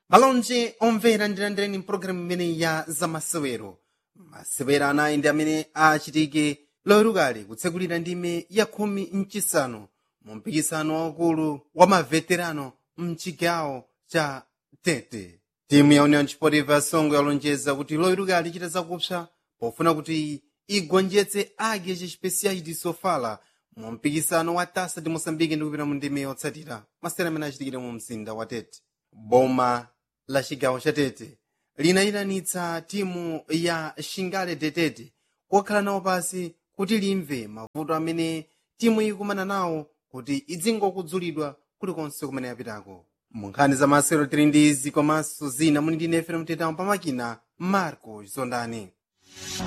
malonje omvera ndilandireni mpulogalamu imeneyi ya zamasewero masewero anayi ndi amene achitike lowerukali kutsekulira ndime ya khumi mchisanu mu mpikisano waukulu wa maveterano mchigawo cha tete timu ya union sportiva songo yalonjeza kuti lowerukali ichita zakupsa pofuna kuti igonjetse age chespeciais de sofala mu mpikisano wa tasa de moçambique ndi kupita mu ndime yotsatira masewero amene achitikire mu mzinda wa tete boma la chigawo cha tete linayitanitsa timu ya shingale tetete kokhala nawo pasi kuti limve mavuto amene timu ikumana nawo kuti idzingokudzulidwa kulikonse kumene yapitako mu nkhani za masewero tili ndi izi komanso zina muli ndi nefe mtetamo pamakina marco zondani